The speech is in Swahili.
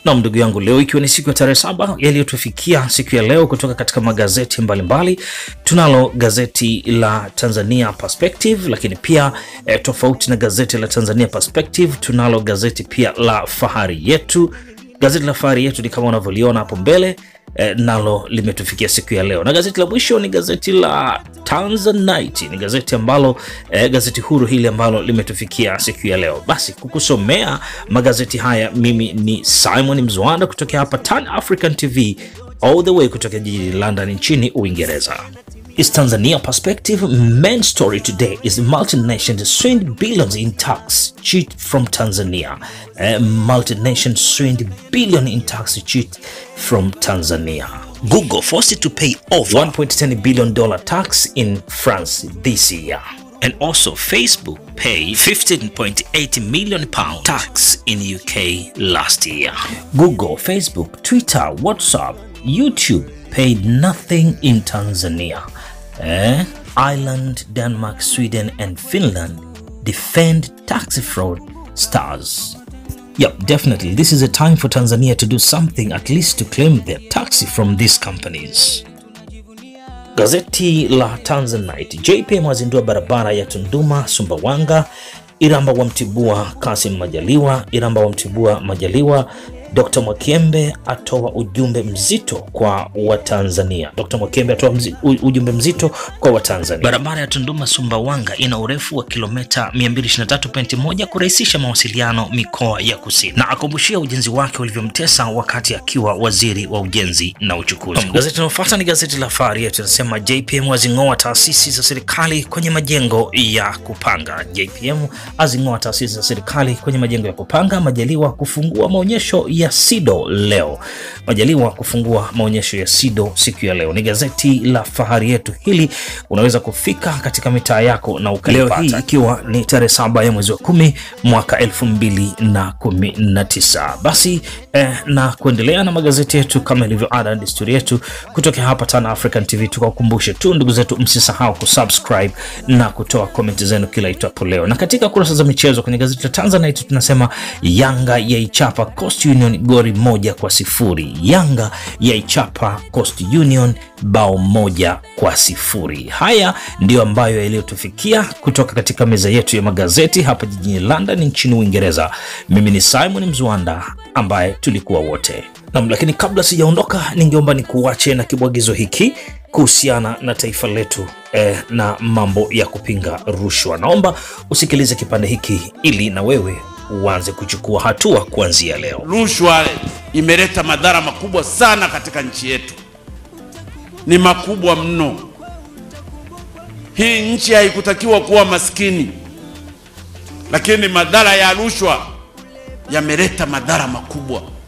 Nam ndugu yangu, leo ikiwa ni siku ya tarehe saba, yaliyotufikia siku ya leo kutoka katika magazeti mbalimbali mbali. Tunalo gazeti la Tanzania Perspective, lakini pia eh, tofauti na gazeti la Tanzania Perspective tunalo gazeti pia la Fahari Yetu. Gazeti la Fahari Yetu ni kama unavyoliona hapo mbele eh, nalo limetufikia siku ya leo, na gazeti la mwisho ni gazeti la Tanzanite, ni gazeti ambalo eh, gazeti huru hili ambalo limetufikia siku ya leo. Basi kukusomea magazeti haya mimi ni Simon Mzwanda kutoka hapa Tan African TV all the way kutoka jijini London nchini Uingereza. Is Tanzania perspective main story today is multinational swindled billions in tax cheat from Tanzania. Uh, multinational swindled billion in tax cheat from Tanzania. Google forced to pay off 1.10 billion dollar tax in France this year. And also Facebook paid 15.8 million pound tax in UK last year. Google, Facebook, Twitter, WhatsApp, YouTube paid nothing in Tanzania. Eh? Ireland, Denmark, Sweden, and Finland defend tax fraud stars. Yep, definitely. This is a time for Tanzania to do something, at least to claim their tax from these companies. Gazeti la Tanzanite. JPM wazindua barabara ya Tunduma Sumbawanga. Iramba wamtibua Kasim Majaliwa. Iramba wamtibua Majaliwa. Dr. Mwakembe atoa ujumbe mzito kwa Watanzania. Dr. Mwakembe atoa mzi, ujumbe mzito kwa Watanzania. Barabara ya Tunduma Sumbawanga ina urefu wa kilomita 223.1 kurahisisha mawasiliano mikoa ya kusini, na akumbushia ujenzi wake ulivyomtesa wakati akiwa waziri wa ujenzi na uchukuzi. Gazeti linalofuata ni gazeti la Fahari Yetu, inasema JPM azing'oa taasisi za serikali kwenye majengo ya kupanga. JPM azing'oa taasisi za serikali kwenye majengo ya kupanga. Majaliwa kufungua maonyesho ya SIDO leo. Majaliwa kufungua maonyesho ya SIDO siku ya leo. Ni gazeti la Fahari Yetu, hili unaweza kufika katika mitaa yako na ukalipata. Leo hii ikiwa ni tarehe saba ya mwezi wa kumi mwaka elfu mbili na kumi na tisa. Basi eh, na kuendelea na magazeti yetu kama ilivyo ada na desturi yetu kutoka hapa Tan African TV, tukakumbushe tu ndugu zetu, msisahau kusubscribe na kutoa komenti zenu kila itwapo leo. Na katika kurasa za michezo kwenye gazeti la Tanzanite tunasema Yanga yaichapa Coast Union gori moja kwa sifuri. Yanga yaichapa Coast Union bao moja kwa sifuri. Haya ndiyo ambayo yaliyotufikia kutoka katika meza yetu ya magazeti hapa jijini London nchini Uingereza. Mimi ni Simon Mzwanda ambaye tulikuwa wote nam, lakini kabla sijaondoka, ningeomba nikuache na kibwagizo hiki kuhusiana na taifa letu eh, na mambo ya kupinga rushwa. Naomba usikilize kipande hiki ili na wewe uanze kuchukua hatua kuanzia leo. Rushwa imeleta madhara makubwa sana katika nchi yetu, ni makubwa mno. Hii nchi haikutakiwa kuwa maskini, lakini madhara ya rushwa yameleta madhara makubwa.